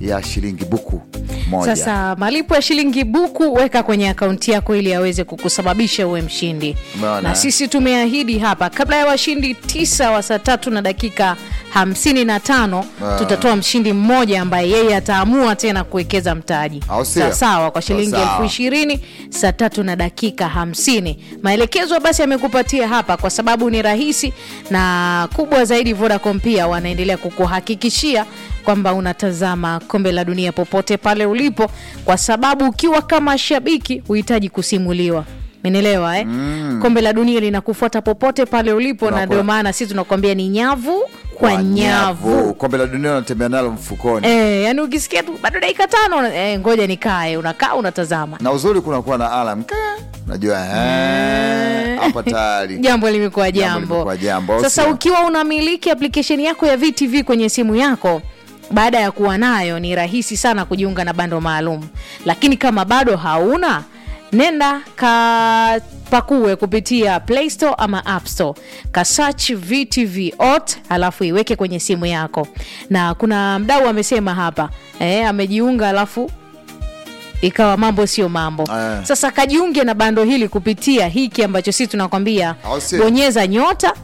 ya shilingi buku moja. Sasa malipo ya shilingi buku weka kwenye akaunti yako ili aweze kukusababisha uwe mshindi. Umeona? Na sisi tumeahidi hapa kabla ya washindi tisa wa saa tatu na dakika hamsini na tano Ah. tutatoa mshindi mmoja ambaye yeye ataamua tena kuwekeza mtaji Au sio? sawa sawa kwa shilingi Sawa. elfu ishirini saa tatu na dakika hamsini. Maelekezo basi amekupatia hapa kwa sababu ni rahisi na kubwa zaidi. Vodacom pia wanaendelea kukuhakikishia kwamba unatazama kombe la dunia popote pale ulipo, kwa sababu ukiwa kama shabiki huhitaji kusimuliwa. Menelewa eh? Kombe la dunia linakufuata popote pale ulipo, na Tunakuwa- ndio maana sisi tunakwambia ni nyavu kwa, nyavu. Kombe la dunia unatembea nalo mfukoni. Eh, yani ukisikia tu bado dakika tano eh, ngoja nikae, unakaa unatazama Na uzuri kunakuwa na alam Ka, najua eh, hapa tayari jambo limekuwa Jambo jambo. limekuwa jambo, au Sasa sio? ukiwa unamiliki application yako ya VTV kwenye simu yako, baada ya kuwa nayo ni rahisi sana kujiunga na bando maalum, lakini kama bado hauna nenda kapakue kupitia Play Store ama App Store, kasearch VTV ot alafu iweke kwenye simu yako. Na kuna mdau amesema hapa eh, amejiunga alafu ikawa mambo sio mambo. Eh. Sasa kajiunge na bando hili kupitia hiki ambacho sisi tunakwambia Au sio? bonyeza nyota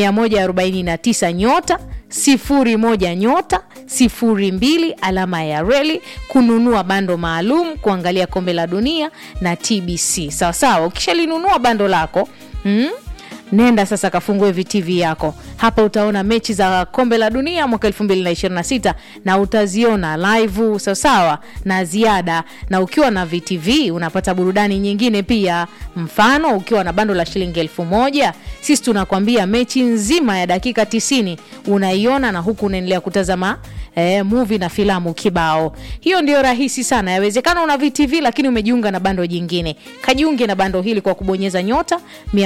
149 nyota sifuri moja nyota sifuri mbili alama ya reli kununua bando maalum kuangalia kombe la dunia na TBC. Sawa sawa, ukishalinunua bando lako mm, nenda sasa kafungue VTV yako. Hapa utaona mechi za kombe la dunia mwaka 2026 na utaziona live sawasawa na ziada, na ukiwa na VTV unapata burudani nyingine pia. Mfano, ukiwa na bando la shilingi elfu moja sisi tunakwambia mechi nzima ya dakika 90 unaiona na huku unaendelea kutazama eh, movie na filamu kibao. Hiyo ndio rahisi sana. Yawezekana una VTV lakini umejiunga na bando jingine. Kajiunge na bando hili kwa kubonyeza nyota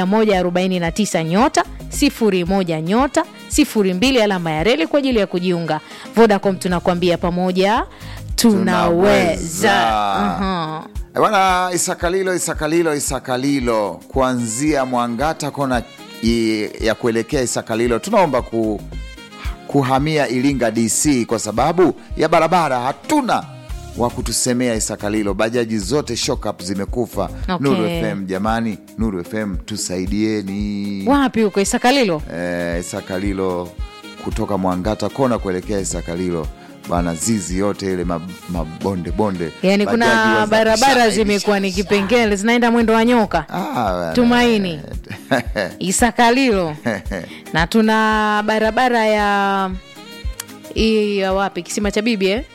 149 nyota 01 nyota 02 alama ya reli kwa ajili ya kujiunga. Vodacom tunakwambia pamoja tunaweza. Tunaweza. Aha. Eh, Bwana Isakalilo, Isakalilo, Isakalilo, kuanzia Mwangata kona i- ya kuelekea Isakalilo, tunaomba ku, kuhamia Iringa DC kwa sababu ya barabara hatuna wa kutusemea Isakalilo. Bajaji zote shock up zimekufa. Okay. Nuru FM jamani, Nuru FM tusaidieni. Wapi huko Isakalilo? Eh, Isakalilo kutoka Mwangata kona kuelekea Isakalilo bana, zizi yote ile mab- mabonde bonde, Yaani kuna Bajaji waza- barabara sha- zimekuwa ni kipengele zinaenda mwendo wa nyoka. Ah, bana. Tumaini. Isakalilo na tuna barabara ya hii ya wapi kisima cha bibi eh?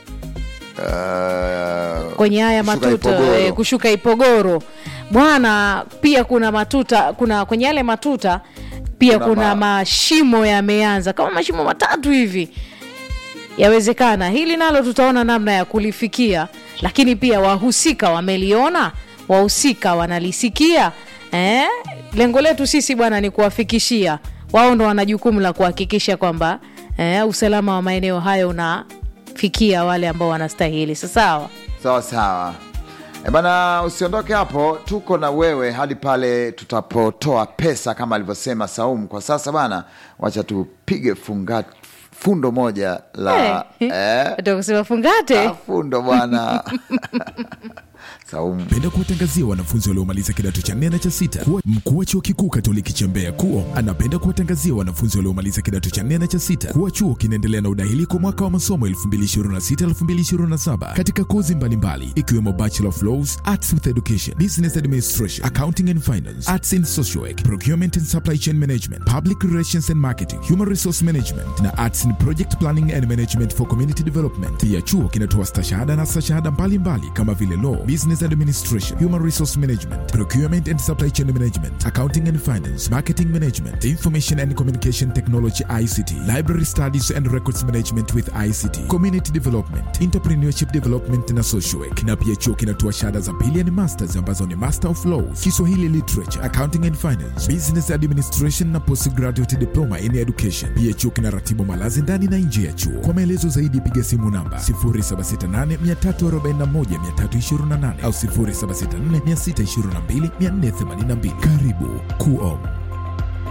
Uh, kwenye haya kushuka matuta Ipogoro. eh, kushuka Ipogoro bwana. Pia kuna matuta, kuna kwenye yale matuta pia Kuna kuna, ma- mashimo yameanza kama mashimo matatu hivi. Yawezekana hili nalo tutaona namna ya kulifikia, lakini pia wahusika wameliona, wahusika wanalisikia eh? Lengo letu sisi bwana ni kuwafikishia wao, ndo wana jukumu la kuhakikisha kwamba eh, usalama wa maeneo hayo unafikia wale ambao wanastahili. Sawa. sawa sawa. E bana, usiondoke hapo, tuko na wewe hadi pale tutapotoa pesa kama alivyosema Saumu. Kwa sasa bana, wacha tupige funga fundo moja la eh, kusema fungate ah, fundo bwana Saumu Penda kuwatangazia wanafunzi waliomaliza kidato cha nne na cha sita kuwa mkuu wa chuo kikuu Katoliki cha Mbeya kuo anapenda kuwatangazia wanafunzi waliomaliza kidato cha nne na cha sita kuwa chuo kinaendelea na udahili kwa mwaka wa masomo 2026-2027 katika kozi mbalimbali ikiwemo Bachelor of Laws, Arts with Education, Business Administration, Accounting and Finance, Arts in Social Work, Procurement and Supply Chain Management, Public Relations and Marketing, Human Resource Management na Arts in Project Planning and Management for Community Development. Pia chuo kinatoa stashahada na stashahada mbalimbali kama vile Law, Business Administration, Human Resource Management, Procurement and Supply Chain Management, Accounting and Finance, Marketing Management, Information and Communication Technology ICT, Library Studies and Records Management with ICT, Community Development, Entrepreneurship Development na Social Work. Na pia chuo kinatoa shahada za pili yani masters ambazo ni Master of Laws, Kiswahili Literature, Accounting and Finance, Business Administration na Postgraduate Diploma in Education. Pia chuo kinaratibu malazi ndani na nje ya chuo. Kwa maelezo zaidi piga simu namba 0768341328 au 0764622482. Karibu Kuom.